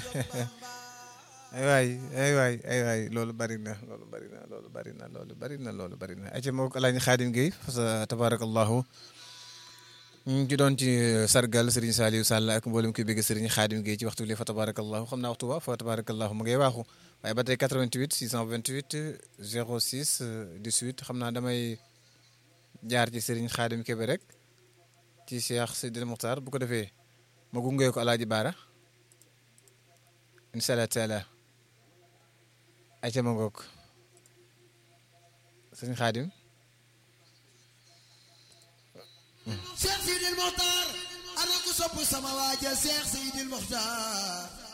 ay waay ay waay ay waay loolu bari na loolu bari na loolu bari na loolu bari na loolu bari na ayca moo ko Alaaji Xaadim Gueye fa tabarakallahu ñu ngi ci doon ci sargal Serigne Saliou Sall ak mboolem kuy bëgg Serigne Xaadim Gueye ci waxtu li fa tabarakallahu xam naa waxtu ba fa tabarakallahu mu ngay waaxu waaye ba tey 88 628 06 18 xam naa damay jaar ci Serigne Xaadim Kebe rek ci Cheikh Sidil Muxtaar bu ko defee ma gungee ko Alaaji Baara incha allah taala ayca ma ngoog Serigne Xaadim Cheikh Sidil Mokhtar ana ku sopp sama waaja Cheikh Sidil Mokhtar